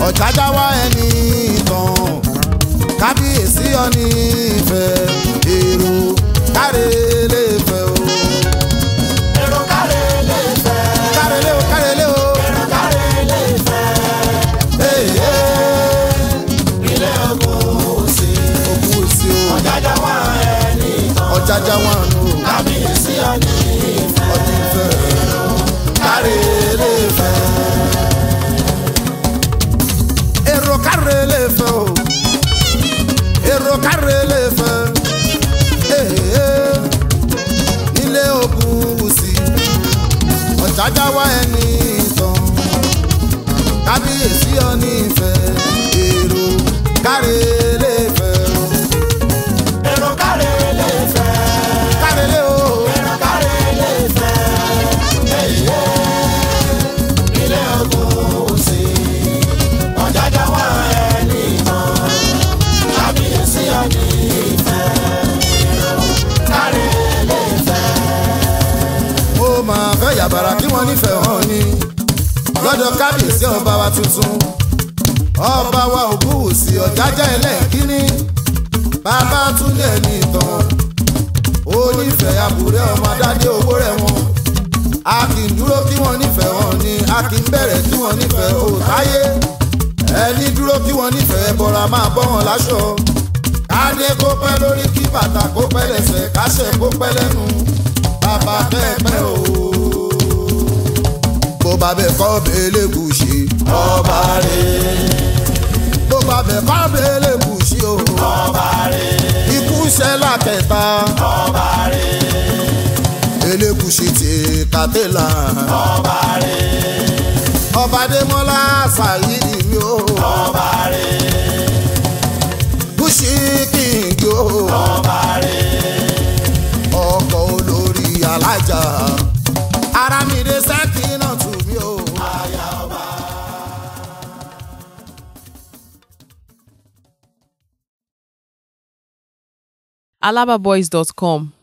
ọ̀jájá wá ẹni tán kábíyèsí ọ̀ní ìfẹ́ èrò káre lè fẹ́ o. èrò kárẹ̀ lè fẹ́. káre lé o káre lé o. èrò kárẹ̀ lè fẹ́. Èyí ilé ogun òsì. òkú sí o. ọ̀jájá wà ẹni tán. ọ̀jájá wà nù o. kábíyèsí ọ̀ní ìfẹ́. ọdún ìfẹ́ káre lè fẹ́. èrò káre lè fẹ́ o. èrò káre lè fẹ́. Èyí nílé ogun wùsì. ọ̀jájá wá ẹni tán. kábíyèsí ọ̀ní ìfẹ́. èrò káre lè fẹ́ o. èrò kárẹ̀ lè fẹ́. káre lé o. èrò kárẹ̀ lè fẹ́. èyí ilé ogun òsì. ọ̀jájá wà ẹni tán. kábíyèsí ọ̀ní ìfẹ́. èrò kárẹ̀ lè fẹ́. ó máa fẹ́ yàbàrà kí wọ́n nífẹ̀ẹ́ hàn ni lọ́dọ̀ kábíyèsí ọba wa tuntun ọba wa ògúnwùsì ọ̀jájá ẹlẹ́ẹ̀kínní bàbá túndé ní ìtàn ó nífẹ̀ẹ́ àbúrẹ́ ọmọ adádé owó rẹ̀ wọn a kì í dúró kí wọ́n nífẹ̀ẹ́ hàn ni a kì í bẹ̀rẹ̀ kí wọ́n nífẹ̀ẹ́ òtáyé ẹni dúró kí wọ́n nífẹ̀ẹ́ bọ́ra máa bọ́ wọn láṣọ kádé kó pẹ́ lórí kí bàtà kó pẹ́ lẹ́sẹ̀ káṣẹ́ kó pẹ́ lẹ́nu bàbá pẹ́ẹ́pẹ́ o. bó bá bẹ kọ́ bẹ́ẹ̀lẹ̀ gùsì ọba rẹ̀ bó bá bẹ kọ́ bẹ́ẹ̀lẹ̀ gùsì o. ọba rẹ̀ ikú ṣẹlá kẹta ọba rẹ̀ elégùsì ti kàtẹ́là ọba rẹ̀ ọba adémọlá ṣàyídì mi o. ọba rẹ̀ gùsì kìngì o. ọba rẹ̀ ọkọ̀ olórí alájà ara mi dé sẹ́kì náà tù mí o. aya ọba. alababoys.com